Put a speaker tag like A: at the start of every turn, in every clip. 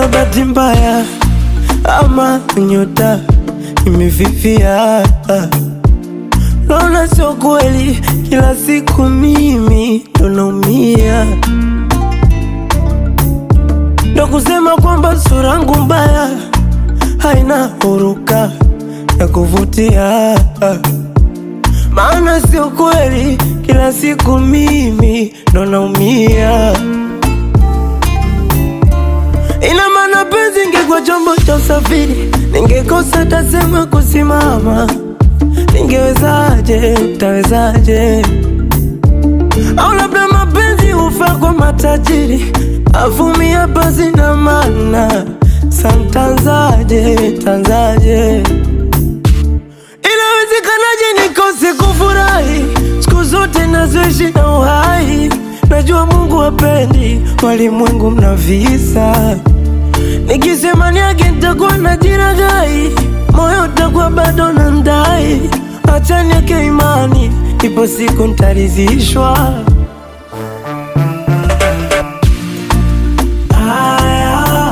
A: kama bahati mbaya ama nyota imefifia. Naona sio kweli, kila siku mimi ndo naumia, ndo kusema kwamba sura yangu mbaya haina huruka ya kuvutia, maana sio kweli, kila siku mimi ndo naumia. Ina maana penzi ingekuwa chombo cha usafiri, ningekosa tasema kusimama. Ningewezaje? Utawezaje? Au labda mapenzi hufaa kwa matajiri, avumia basi na maana santanzaje tanzaje? Inawezekanaje nikose kufurahi siku zote nazoishi na uhai? Najua Mungu hapendi walimwengu mna visa, nikisema niage nitakuwa na jiragai, moyo utakuwa bado na ndai. Acha niweke imani, ipo siku nitaridhishwa. Aya.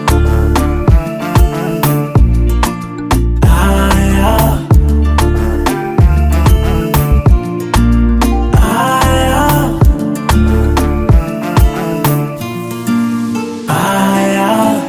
A: Aya. Aya. Aya.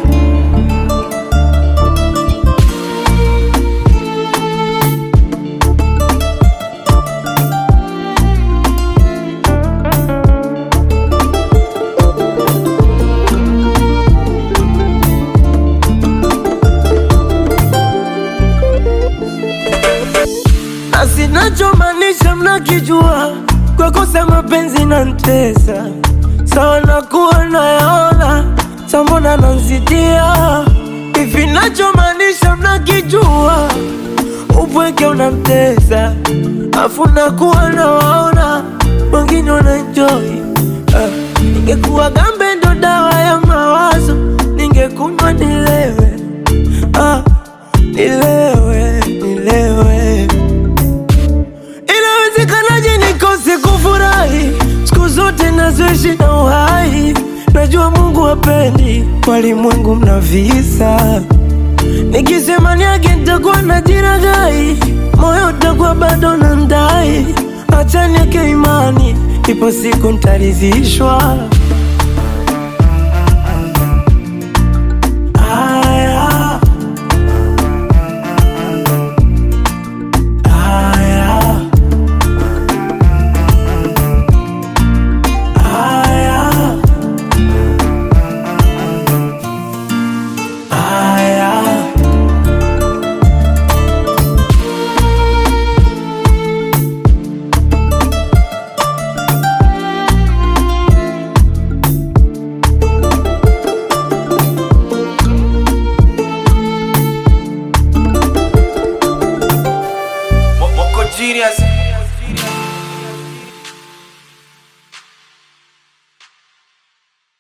A: na sinachomaanisha mnakijua, kwa kosa mapenzi na ntesa sawa, nakuwa nayaona sambona nanzidia hivi, nachomaanisha mnakijua, upweke unamtesa afu nakuwa nawaona wengine wanaenjoy. Uh, ningekuwa gambe ndo dawa ya mawazo, ningekunywa nilewe, ah, nilewe, nilewe Inawezekanaje nikose kufurahi siku zote nazoishi na uhai? Najua Mungu hapendi walimwengu mna visa, nikisema niage nitakuwa na jiragai, moyo utakuwa bado na ndai. Acha niweke imani, ipo siku nitaridhishwa.